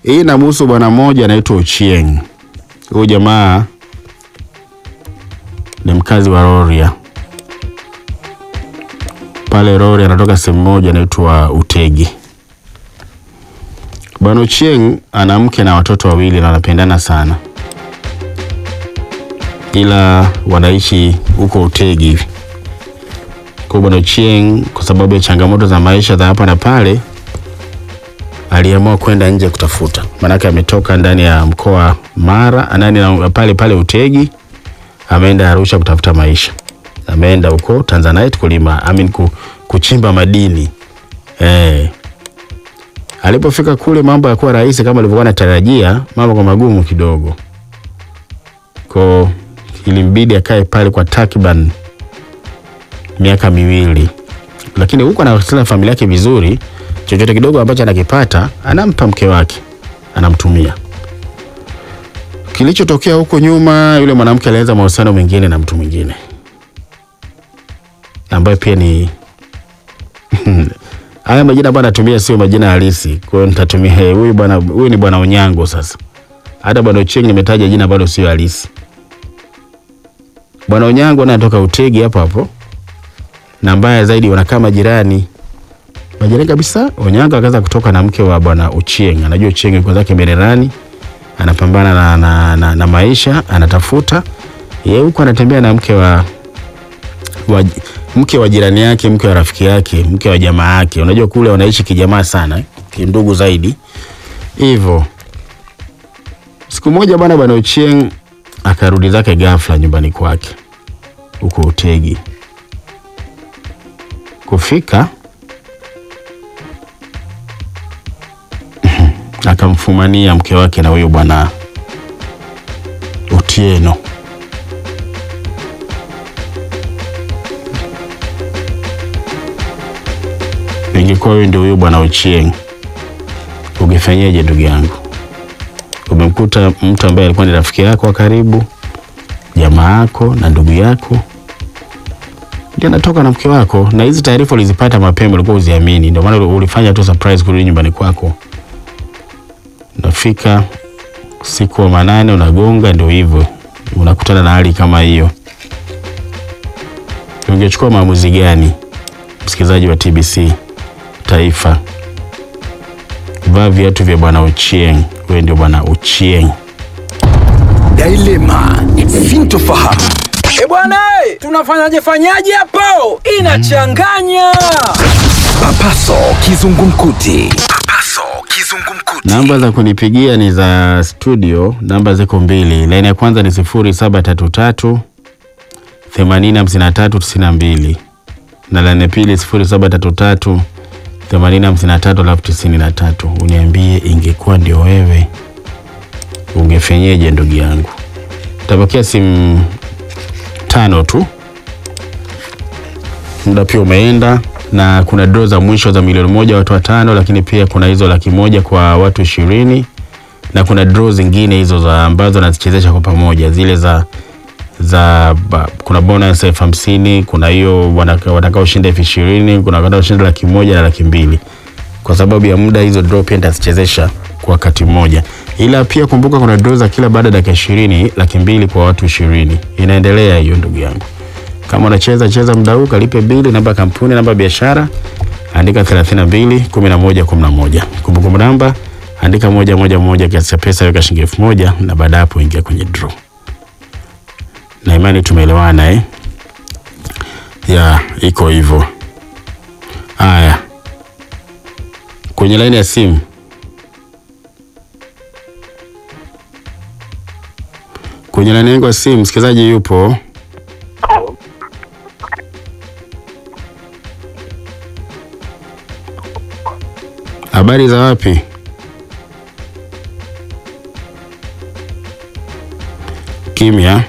Hii inamhusu bwana mmoja anaitwa Ochieng. Huyu jamaa ni mkazi wa Rorya pale Rorya, anatoka sehemu moja inaitwa Utegi. Bwana Ochieng ana mke na watoto wawili na wanapendana sana, ila wanaishi huko Utegi hivi. Kwa bwana Ochieng, kwa sababu ya changamoto za maisha za hapa na pale, aliamua kwenda nje kutafuta, maanake ametoka ndani ya mkoa Mara anani na pale pale Utegi, ameenda Arusha kutafuta maisha, ameenda huko Tanzanite kulima I mean, ku, kuchimba madini eh. Alipofika kule mambo yakuwa rahisi kama alivyokuwa anatarajia, mambo kwa magumu kidogo, kwa ilimbidi akae pale kwa takriban miaka miwili, lakini huko anawasiliana na familia yake vizuri. Chochote kidogo ambacho anakipata anampa mke wake, anamtumia. Kilichotokea huko nyuma, yule mwanamke alianza mahusiano mengine na mtu mwingine ambaye pia ni haya majina ambayo anatumia sio majina halisi, kwa hiyo nitatumia hey, huyu bwana, huyu ni bwana Onyango. Sasa hata bwana Ochieng nimetaja jina ambalo sio halisi. Bwana Onyango naye anatoka Utegi hapo hapo, na mbaya zaidi wanakaa majirani majirani kabisa. Onyango akaanza kutoka na mke wa bwana Ochieng. Anajua Ochieng yuko zake Mererani, anapambana na, na, na, na maisha, anatafuta yeye huko, anatembea na mke wa, wa mke wa jirani yake, mke wa rafiki yake, mke wa jamaa yake. Unajua kule wanaishi kijamaa sana, eh, kindugu zaidi hivyo. Siku moja bwana bwana Ochieng akarudi zake ghafla nyumbani kwake huko Utegi. Kufika akamfumania mke wake na huyo bwana Otieno. Ingekuwa wewe ndio huyo bwana Ochieng, ungefanyaje ndugu yangu? Umemkuta mtu ambaye alikuwa ni rafiki yako wa karibu, jamaa yako na ndugu yako, ndio anatoka na mke wako, na hizi taarifa ulizipata mapema, ulikuwa uziamini, ndio maana ulifanya tu surprise kurudi nyumbani kwako. Unafika siku wa manane, unagonga, ndio hivyo, unakutana na hali kama hiyo. Ungechukua maamuzi gani, msikilizaji wa TBC Taifa? Vaa viatu vya bwana Ochieng. Wewe ndio bwana Ochieng. Dilema sintofahamu. E bwana, eh, tunafanyaje fanyaje hapo? Inachanganya. Papaso kizungumkuti. Papaso kizungumkuti. Namba za kunipigia ni za studio, namba ziko mbili. Laini ya kwanza ni sifuri saba tatu tatu themanini hamsini na tatu tisini na mbili na laini ya pili sifuri saba tatu tatu themanini hamsini na tatu alafu tisini na tatu. Uniambie, ingekuwa ndio wewe ungefenyeje ndugu yangu? Tapokea simu tano tu, muda pia umeenda, na kuna draw za mwisho za milioni moja watu watano, lakini pia kuna hizo laki moja kwa watu ishirini na kuna draw zingine hizo za ambazo nazichezesha kwa pamoja zile za za ba, kuna bonus elfu hamsini kuna hiyo wanaka- watakaoshinda elfu ishirini kuna watakaoshinda laki moja na laki mbili kwa sababu ya muda hizo draw pia nitazichezesha kwa wakati mmoja, ila pia kumbuka kuna draw za kila baada ya dakika ishirini laki mbili kwa watu ishirini inaendelea hiyo ndugu yangu. Kama unacheza cheza muda huu, kalipe bili, namba ya kampuni, namba ya biashara, andika 32 11 11. Kumbukumbu namba andika moja moja moja, kiasi cha pesa weka shilingi elfu moja na baada hapo ingia kwenye draw. Na imani tumeelewana eh? Ya, iko hivyo. Haya, kwenye laini ya simu kwenye laini yangu ya simu msikilizaji yupo. Habari za wapi? Kimya.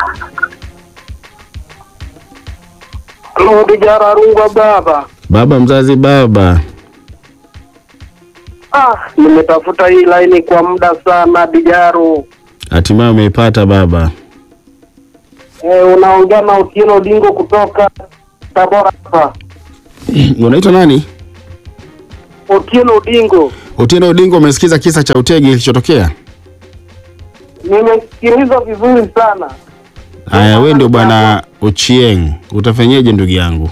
Halo, Dijara Rungwa baba. Baba mzazi, baba. Ah, nimetafuta hii laini kwa muda sana Dijaru. Hatimaye umeipata baba. Eh, unaongea na Otieno Dingo kutoka Tabora hapa. Unaitwa nani? Otieno Dingo. Otieno Odinga, umesikiza kisa cha utegi kilichotokea? Nimesikiliza vizuri sana. Haya, wewe ndio bwana Ochieng, utafanyeje ndugu yangu?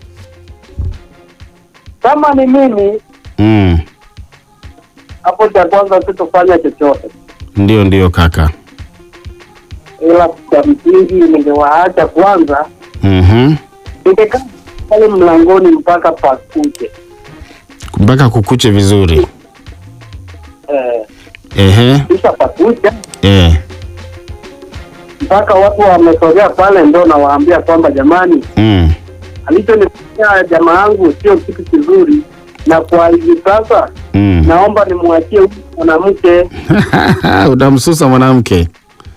Kama ni mimi, Mm, hapo cha kwanza sitofanya chochote, ndio ndio kaka. ila cha msingi ningewaacha kwanza, Mhm. ningekaa pale mlangoni mpaka pakuche. Mpaka kukuche vizuri. Eh, Ehe. kisha pakucha Eh. mpaka watu wamesogea pale, ndo nawaambia kwamba jamani, Mm. alichonifanyia jamaa yangu sio kitu kizuri, na kwa hivi sasa Mm. naomba nimwachie huyu mwanamke Utamsusa mwanamke.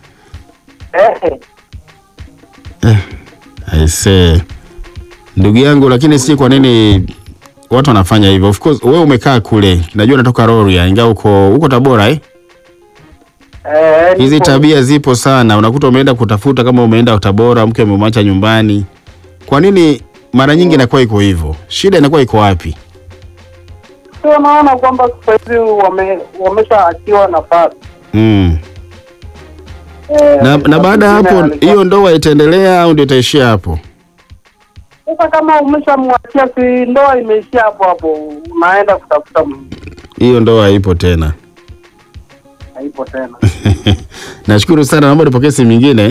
eh, Aise. Ndugu yangu, lakini si kwa nini watu wanafanya hivyo? Of course wewe umekaa kule, najua unatoka Rorya, ingawa uko uko Tabora eh? eh, Hizi nipo- tabia zipo sana, unakuta umeenda kutafuta, kama umeenda Tabora, mke umemwacha nyumbani. Kwa nini mara nyingi inakuwa iko hivyo? Shida inakuwa iko wapi? sio naona kwamba sasa hivi wame, wameshaachiwa nafasi Mm. eh, Na, na baada ya wengine hapo walikuwa- hiyo ndoa itaendelea au ndio itaishia hapo? Sasa kama umeshamwachia, si ndoa imeishia hapo hapo, unaenda kutafuta mwingine, Hiyo ndoa haipo tena. haipo tena. Nashukuru sana, naomba nipokee simu nyingine.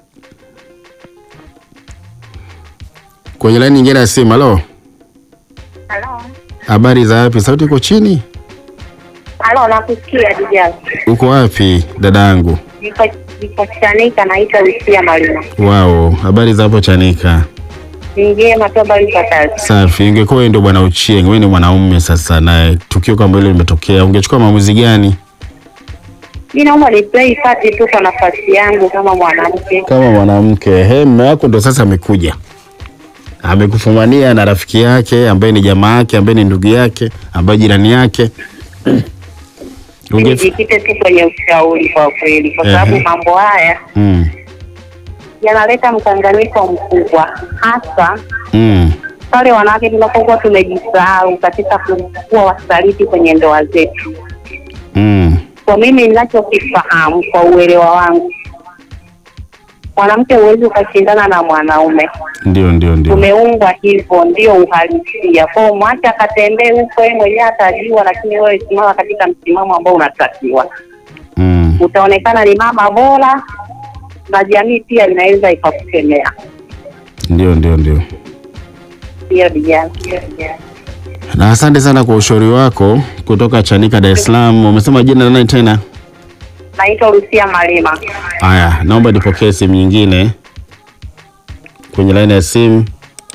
Kwenye laini nyingine ya simu. Halo, Halo. habari za wapi? Sauti iko chini. Halo, nakusikia Dijaz. Uko wapi dadangu? Niko niko Chanika, naitwa Lucia Malima. Wao, habari za hapo Chanika? Ni njema tu, habari za kazi? Safi. Ingekuwa wewe ndio bwana Uchieng, wewe ni mwanaume sasa, na tukio kama hilo limetokea, ungechukua maamuzi gani Mi naomba ni play party tu kwa nafasi yangu kama mwanamke. kama mwanamke? He, mume wako ndo sasa amekuja, amekufumania na rafiki yake ambaye ni jamaa yake ambaye ni ndugu yake ambaye jirani yake Unge... Nijikite tu kwenye ushauri kwa kweli, kwa Ehe. sababu mambo haya mm. yanaleta mkanganyiko mkubwa, hasa Mm. pale wanawake tunapokuwa tumejisahau katika kuwa wasaliti kwenye ndoa zetu. Mm. Kwa mimi ninachokifahamu kwa uelewa wangu, mwanamke huwezi ukashindana na mwanaume. Ndio, ndio, ndio. Tumeumbwa hivyo, ndio uhalisia. Kwa hiyo mwache akatembee huko, yeye mwenyewe atajua, lakini wewe simama katika msimamo ambao unatakiwa. Mm. Utaonekana ni mama bora, na jamii pia inaweza ikakukemea. Ndio, ndio, ndio. Hiyo vijana Na asante sana kwa ushauri wako kutoka Chanika, Dar es Salaam. Umesema jina nani tena? naitwa Lucia Malima. Haya, naomba nipokee simu nyingine kwenye laini ya simu.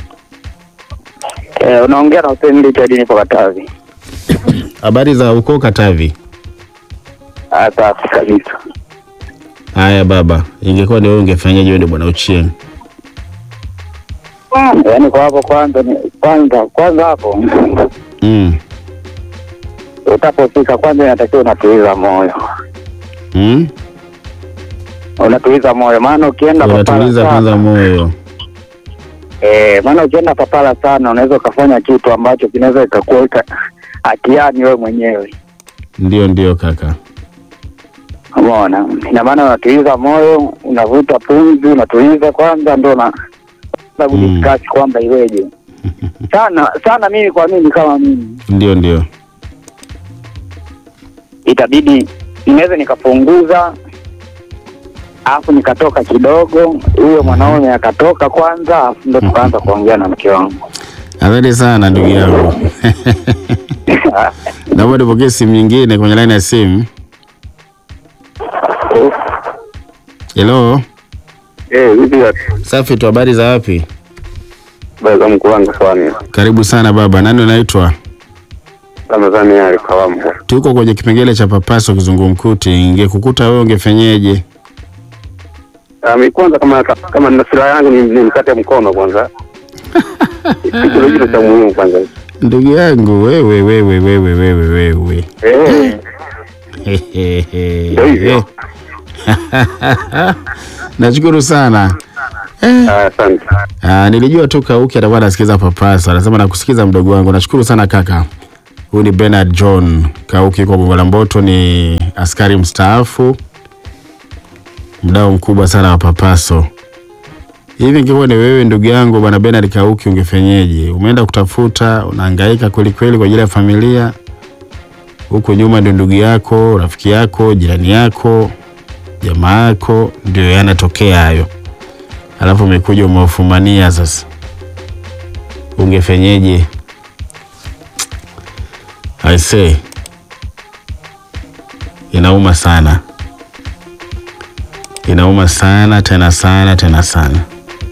Eh, unaongea na Hussein Richard nipo Katavi. Habari za uko Katavi? Ah, safi kabisa. Haya baba, ingekuwa ni wewe ungefanyaje? Wewe ndio bwana Ochieng. Yaani kwa hapo kwanza ni kwanza kwanza hapo Mm. utapofika kwanza inatakiwa unatuliza moyo. Mm? Unatuliza moyo maana ukienda papala Unatuliza kwanza sana. moyo. Eh, maana ukienda papala sana unaweza ukafanya kitu ambacho kinaweza ikakuweka hatiani wewe mwenyewe. Ndio, ndio kaka. Umeona? Ina maana unatuliza moyo, unavuta pumzi, unatuliza kwanza ndio na na Mm. kudiscuss kwamba iweje. Sana sana mimi kwa mimi kama mimi Ndio, ndio. itabidi inaweza nikapunguza alafu nikatoka kidogo, huyo mwanaume akatoka kwanza, alafu ndo tukaanza kuongea na mke wangu. Asante sana ndugu yangu. Naomba nipokee simu nyingine kwenye laini ya simu. Hello. Eh, vipi Safi tu, habari za wapi? baza mkuu wangu kwani Karibu sana baba. Nani unaitwa? Ramadhani alikawamu. Tuko kwenye kipengele cha papaso kizungumkuti. Ingekukuta wewe ungefenyeje? Um, kwanza kama kama nina silaha yangu ni, ni mkate mkono kwanza. Kitu hicho cha muhimu kwanza. Ndugu yangu wewe wewe wewe wewe wewe. Eh, Ndio hivyo. Nashukuru sana. Eh, ah, asante. ah, nilijua tu Kauki atakuwa anasikiza papasa. Anasema nakusikiza mdogo wangu. Nashukuru sana kaka. Huyu ni Bernard John Kauki kwa Gongo la Mboto, ni askari mstaafu, mdau mkubwa sana wa Papaso. Hivi ingekuwa ni wewe ndugu yangu bwana Bernard Kauki, ungefenyeje? Umeenda kutafuta, unahangaika kweli kweli kwa ajili ya familia, huko nyuma ndio ndugu yako, rafiki yako, jirani yako, jamaa yako, ndio yanatokea hayo, alafu umekuja umewafumania sasa, ungefenyeje? I say inauma sana, inauma sana tena sana tena sana,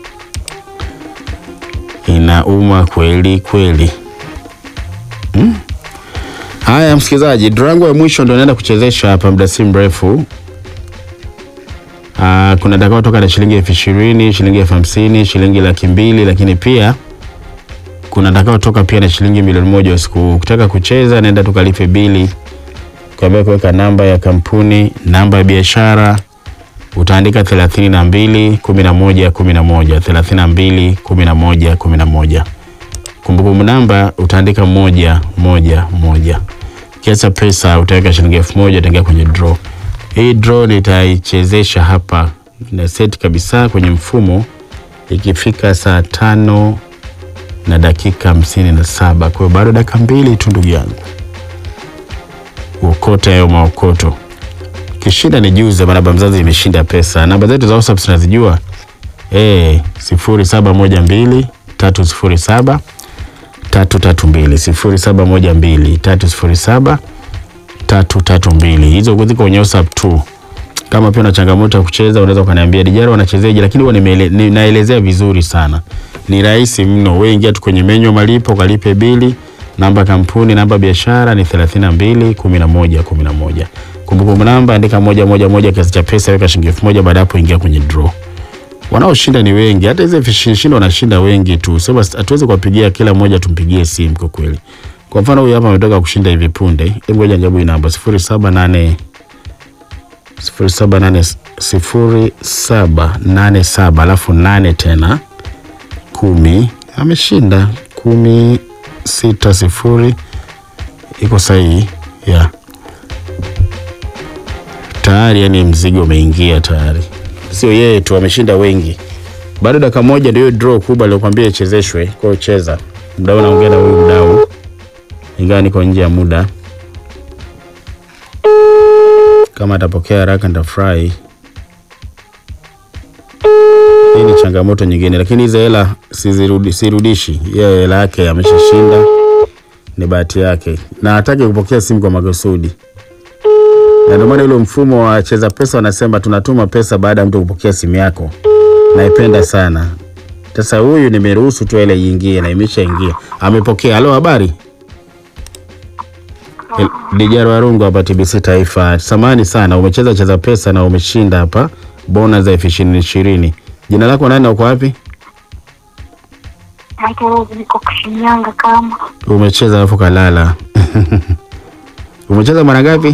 inauma kweli kweli. Hmm? Haya msikilizaji, draw yangu ya mwisho ndo naenda kuchezesha hapa muda si mrefu. Ah, kuna takao toka na shilingi elfu ishirini, shilingi elfu hamsini, shilingi laki mbili, lakini pia kuna takao toka pia na shilingi milioni moja usiku huu. Ukitaka kucheza nenda tukalipe bili kwa kuweka namba ya kampuni, namba ya biashara utaandika thelathini na mbili kumi na moja kumi na moja thelathini na mbili kumi na moja kumi na moja Kumbukumbu namba utaandika moja moja moja. Kiasi cha pesa utaweka shilingi elfu moja utaingia kwenye draw. Hii draw nitaichezesha hapa na set kabisa kwenye mfumo ikifika saa tano na dakika hamsini na saba. Kwa hiyo bado dakika mbili tu ndugu yangu, uokote hayo maokoto. Kishinda ni juze, baba mzazi imeshinda pesa. Namba zetu za WhatsApp tunazijua eh, sifuri saba moja mbili tatu sifuri saba tatu tatu mbili sifuri saba moja mbili tatu sifuri saba tatu tatu mbili. Hizo ziko kwenye WhatsApp tu. Kama pia una changamoto ya kucheza unaweza ukaniambia Dijaro wanachezeje, lakini huwa nimeele- ni- naelezea vizuri sana, ni rahisi mno. Wewe ingia tu kwenye menyu malipo, ukalipe bili, namba kampuni, namba biashara ni 32 11 11. Kumbukumbu namba andika moja moja moja, kiasi cha pesa weka shilingi elfu moja. Baada hapo ingia kwenye draw. Wanaoshinda ni wengi, hata hizo vishindo wanashinda wengi tu, sema hatuwezi kuwapigia kila mmoja tumpigie simu kwa kweli. Kwa mfano huyu hapa ametoka kushinda hivi punde, hebu ngoja nijabu hii namba 078 0787 0787 alafu nane tena kumi, ameshinda kumi sita sifuri, iko sahihi yeah. Tayari yani mzigo umeingia tayari, sio yeye tu, ameshinda wengi. Bado dakika moja ndio hiyo draw kubwa aliyokuambia ichezeshwe. Kwa hiyo cheza, mdau naongea na huyu mdau, ingawa niko nje ya muda. Kama atapokea haraka nitafurahi. Hii ni changamoto nyingine, lakini hizo hela sizirudi, sirudishi. Yeye hela yake ameshashinda, ni bahati yake, na hataki kupokea simu kwa makusudi, na ndio maana ule mfumo wa cheza pesa wanasema tunatuma pesa baada ya mtu kupokea simu yako. Naipenda sana. Sasa huyu nimeruhusu tu ile iingie na imeshaingia, amepokea. Halo, habari? El- Dijaro Warungu hapa TBC Taifa. Samahani sana, umecheza cheza pesa na umeshinda hapa bonus za elfu ishirini ishirini. Jina lako nani na uko wapi? Naitwa niko Shinyanga kama Umecheza alafu kalala. Umecheza mara ngapi?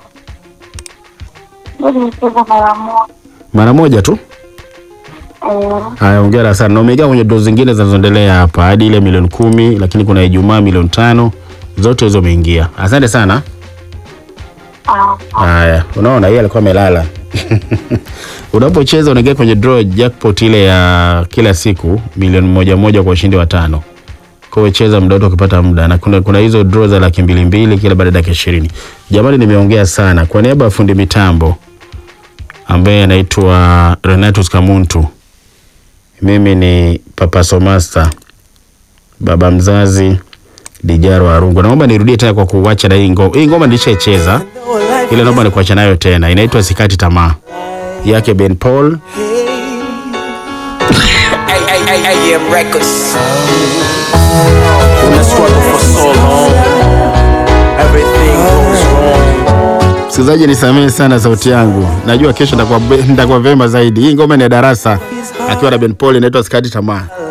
ndio nimecheza mara moja. Mara moja tu. Eh, Haya, hongera sana. Na umeingia kwenye doo zingine zinazoendelea hapa hadi ile milioni kumi, lakini kuna Ijumaa milioni tano, zote hizo umeingia. Asante sana. ah, Haya, unaona yeye alikuwa amelala. Unapocheza unaingia kwenye draw jackpot ile ya kila siku milioni moja moja kwa ushindi wa tano. Kwa hiyo cheza muda wote ukipata muda, na kuna, kuna hizo draw za laki mbili mbili kila baada ya dakika ishirini. Jamani, nimeongea sana. Kwa niaba ya fundi mitambo ambaye anaitwa Renatus Kamuntu, mimi ni Papa Somasta, baba mzazi Dijaro Arungu. Naomba nirudie tena kwa kuacha na hii ngoma. Hii ngoma nilishaicheza ile, naomba nikuacha nayo tena. Inaitwa Sikati Tamaa yake Ben Paul. AM Records. Una struggle for so long. Everything goes wrong. Msikilizaji, nisamehe sana sauti yangu, najua kesho nitakuwa be- nitakuwa vema zaidi. Hii ngoma ni ya darasa akiwa na Ben Paul, inaitwa Sikati Tamaa.